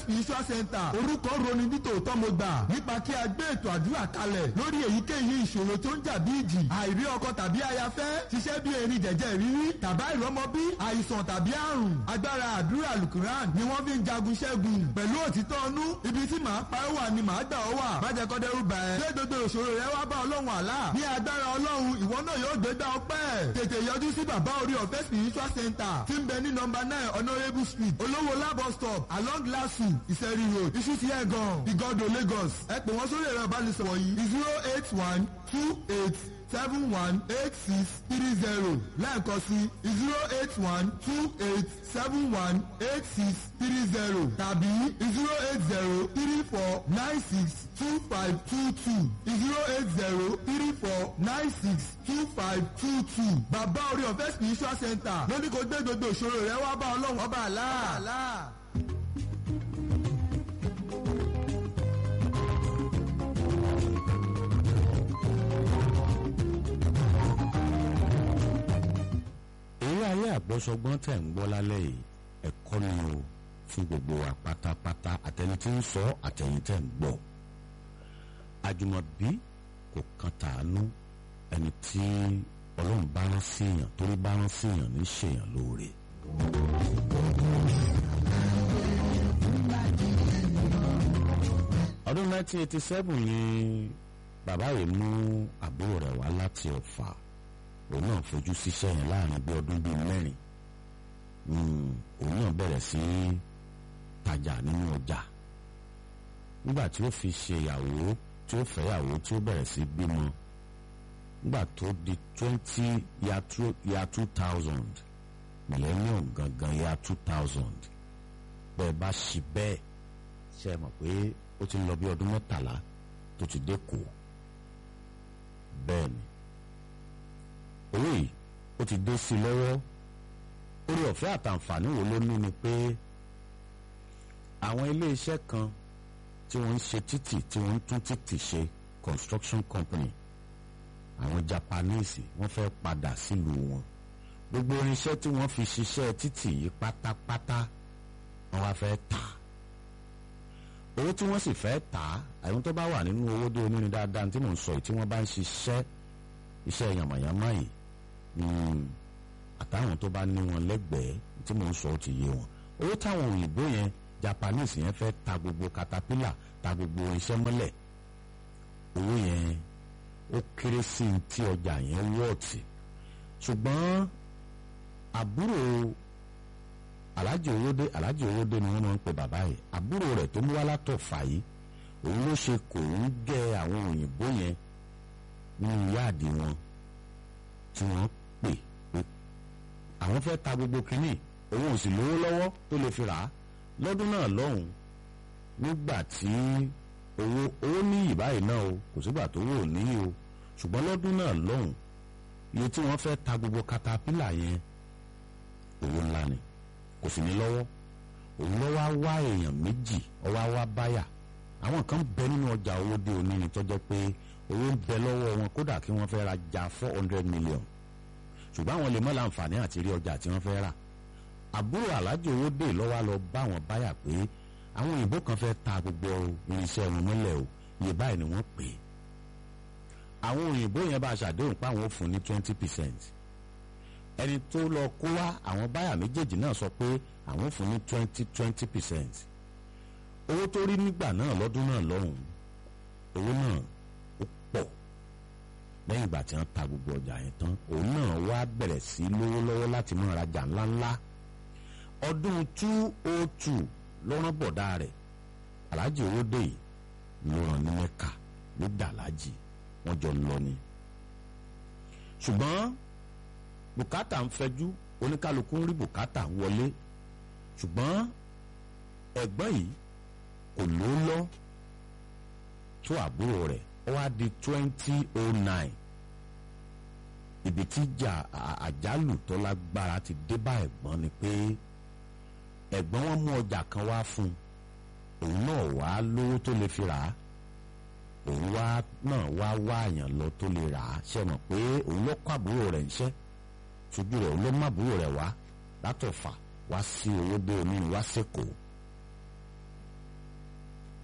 spiritual center orúkọ roni nítòótọ́ mo gbà nípa kí a gbé ètò àdúrà kalẹ̀ lórí èyíkéyìí ìṣòro tó ń jà bí ìjì àìrí ọkọ tàbí ayafẹ́ ṣiṣẹ́ bí erin jẹ̀jẹ̀ rírí tàbá ìrọmọbí àìsàn tàbí àrùn agbára àdúrà alukuran ni wọ́n fi ń jagun ṣẹ́gun pẹ̀lú òtítọ́ ọnú ibi tí màá pa ẹ́ wà ni màá gbà ọ́ wà májẹ̀kọ́ dẹ́rù bà ẹ́ ṣé gbogbo ìṣòro rẹ wá bá ọlọ́run àlá ní agbára ọlọ́run ìwọ náà yóò gbégbá ọpẹ́ tètè yọjú sí bàbá orí ọ̀fẹ́ spiritual center tí ń bẹ ní nọmba nine honourable street olówó labo stop along lasu ìsẹ̀rí road ìṣútì ẹ̀gàn ìgọ́dọ̀ lagos ẹ pè wọ́n sórí ẹ̀rọ ìbánisọ̀rọ̀ yìí zero eight one two eight seven one eight six three zero lẹ́ẹ̀kan sí zero eight one two eight seven one eight six three zero tàbí zero eight zero three four nine six two five two two zero eight zero three four nine six two five two two bàbá orí ọ̀fẹ́ spiritual center lóní kò gbé gbogbo ìṣòro rẹ wá bá ọlọ́run ọba àlá. eré ayé àgbọ́sọgbọ́n tẹ̀ ń gbọ́ lálẹ́ yìí ẹ̀kọ́ ni o fún gbogbo wa pátápátá àtẹni tí ń sọ àtẹ̀yìn tẹ̀ ń gbọ́ àjùmọ̀bí kò kan tàánú ẹni tí ọlọ́run bá rán síyàn torí bá rán síyàn ní ṣèyàn lóore. ọdún 1987 ni bàbá yìí mú àbúrò rẹ̀ wá láti ọ̀fà òun náà fojú síṣẹ́ yẹn láàrin bí ọdún bíi mẹ́rin òun náà bẹ̀rẹ̀ sí tajà nínú ọjà nígbà tí ó fi ṣe ìyàwó tí ó fẹ́yàwó tí ó bẹ̀rẹ̀ sí bímọ nígbà tó di twenty year two thousand millennium gangan year two thousand bẹ́ẹ̀ bá ṣì bẹ́ẹ̀ ṣe é mọ̀ pé ó ti ń lọ bí ọdún mẹ́tàlá tó ti dé kù bẹ́ẹ̀ ni owó yìí ó ti dé sí i lọ́wọ́ orí ọ̀fẹ́ àtàǹfààní wo ló ní ni pé àwọn iléeṣẹ́ kan tí wọ́n ń ṣe títì tí wọ́n ń tún títì ṣe construction company àwọn Japanese wọ́n fẹ́ padà sílùú wọn gbogbo irinṣẹ́ tí wọ́n fi ṣiṣẹ́ títì yìí pátápátá wọ́n wá fẹ́ tà owó tí wọ́n sì fẹ́ tà àwọn tó bá wà nínú owó dé onírin dáadáa tí mò ń sọ yìí tí wọ́n bá ń ṣiṣẹ́ iṣẹ́ yàmàyàmá yìí àtàwọn tó bá ní wọn lẹ́gbẹ̀ẹ́ tí mò ń sọ ó ti yé wọn owó táwọn òyìnbó yẹn Japanese yẹn fẹ́ ta gbogbo caterpillar ta gbogbo iṣẹ́ mọ́lẹ̀ owó yẹn ó kéré sí i tí ọjà yẹn wọ́ọ̀tì ṣùgbọ́n àbúrò alájì owódé alájì owódé ni wọ́n máa ń pè bàbá yìí àbúrò rẹ̀ tó mú wá látọ̀ fà yìí òun ló ṣe kò ń gẹ àwọn òyìnbó yẹn nínú yáàdì wọn tí wọ́n pè pé àwọn fẹ́ ta gbogbo kínní òun ò sì lówó lọ́wọ́ tó lè fi rà á lọ́dún náà lọ́hùn nígbà tí owó owó níyì báyìí náà o kò sígbà tó wò níyì o ṣùgbọ́n lọ́dún náà lọ́hùn iye tí wọ́n fẹ́ ta gbogbo katapila yẹn owó ńlá ni kò sì ní lọ́wọ́ òun lọ́ wá wá èèyàn méjì ọwá wá báyà àwọn kan bẹ nínú ọjà owó dé onírin tó jẹ́ pé owó ń bẹ lọ́wọ́ wọn kódà kí wọ́n fẹ́ ra ja four hundred million ṣùgbọ́n àwọn lè mọ́ láǹfààní àti rí ọjà tí wọ́n fẹ́ rà àbúrò alájò owó dé lọ́wọ́ lọ bá wọn báyà pé àwọn òyìnbó kan fẹ́ ta gbogbo irinṣẹ́ wọn mọ́lẹ̀ o iye báyìí ni wọ́n pè é àwọn òyìnbó yẹn bá ṣàdéhùn pé àwọn ò fún ní twenty percent ẹni tó lọ kó wá àwọn báyà méjèèjì náà sọ pé àwọn ò fún ní twenty twenty percent owó tó rí nígbà náà lọ́dún náà lọ́hùn owó náà ó pọ̀ lẹ́yìn ìgbà tí wọ́n ta gbogbo ọjà yẹn tán òun náà wá bẹ̀rẹ̀ sí lówó lọ́wọ́ láti máa rajà ńláńlá ọdún two oh two ló rán bọ̀dá rẹ̀ aláàjì owó dé yìí ló rán ní mẹ́ka ní dàlájì wọ́n jọ lọ ni. ṣùgbọ́n bùkátà ń fẹjú oníkálukú ń rí bùkátà wọlé ṣùgbọ́n ẹ̀gbọ́n yìí kò ló lọ tó àbúrò rẹ̀ ó wá di twenty oh nine ibi tí ìjà àjálù tó lágbára ti dé bá ẹ̀gbọ́n ni pé ẹ̀gbọ́n wọn mú ọjà kan wá fún un òun náà wá lówó tó lè fi rà á òun wá náà wá wá àyàn lọ tó lè rà á ṣe mọ̀ pé òun ló kọ́ àbúrò rẹ̀ ńṣẹ́ ṣojú rẹ̀ òun ló má àbúrò rẹ̀ wá látọ̀fà wá sí owó dé omi wá sẹ́kọ̀ọ́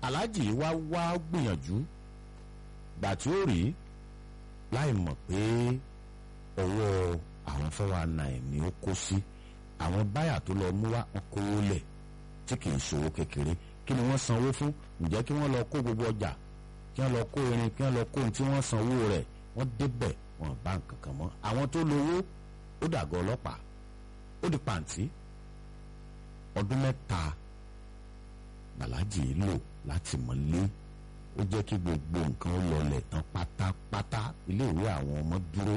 aláàjì wá wá gbìyànjú gbà tí ó rí láì mọ̀ pé ọwọ́ àwọn fọwọ́ nine ni ó kó sí àwọn báyà tó lọ mú wá wọn kówó lẹ̀ tí kì í ṣòwò kékeré kí ni wọ́n sanwó fún ǹjẹ́ kí wọ́n lọ kó gbogbo ọjà kí wọ́n lọ kó irin kí wọ́n lọ kó ohun tí wọ́n sanwó rẹ̀ wọ́n débẹ̀ wọn bá nǹkan kan mọ́ àwọn tó lówó ó dàgọ́ ọlọ́pàá ó di pàǹtí ọdún mẹ́ta bàlájì lò láti mọ́lé ó jẹ́ kí gbogbo nǹkan ó lọlẹ̀ tán pátápátá iléèwé àwọn ọmọ dúró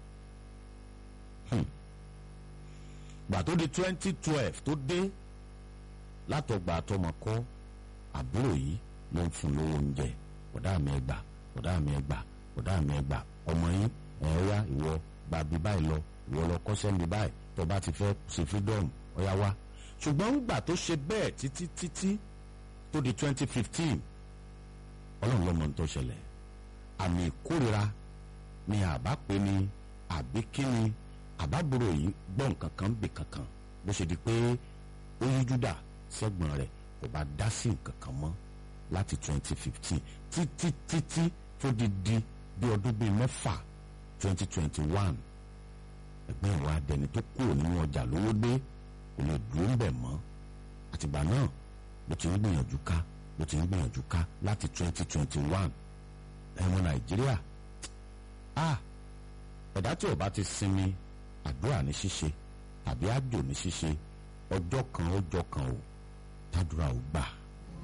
gbà tó di twenty twelve tó dé látọgbà àtọmọkọ àbúrò yìí ló ń fún lówó oúnjẹ ọ̀dà mi ẹgbà ọ̀dà mi ẹgbà ọ̀dà mi ẹgbà ọmọ yín ẹ̀ wá ìwọ gba bí báyìí lọ ìwọ lọ kọ́ṣẹ́ mi báyìí tó bá ti fẹ́ ṣe freedom ọ̀yá wá ṣùgbọ́n ńgbà tó ṣe bẹ́ẹ̀ títí títí tó di twenty fifteen ọlọ́run lọ́mọ tó ṣẹlẹ̀ àmì ìkórira ni àbá pé ni àbí kíni àbábúrò yìí gbọ́ nǹkan kan bì kankan bó ṣe di pé ó yí júdà sẹ́gbọ̀n rẹ̀ kò bá dá sí nǹkan kan mọ́ láti twenty fifteen títí títí tó di di bí ọdún bíi mẹ́fà twenty twenty one ẹgbẹ́ ìwà adẹni tó kúrò nínú ọjà lówó dé kò lè dúró ń bẹ̀ mọ́ àtìgbà náà ló ti ń gbìyànjú ká ló ti ń gbìyànjú ká láti twenty twenty one ẹ̀wọ̀n nàìjíríà ah ẹ̀dá tí ò bá ti sinmi àdúrà ní ṣíṣe tàbí àjò ní ṣíṣe ọjọ́ kan ọjọ́ kan ò tàdúrà ò gbà.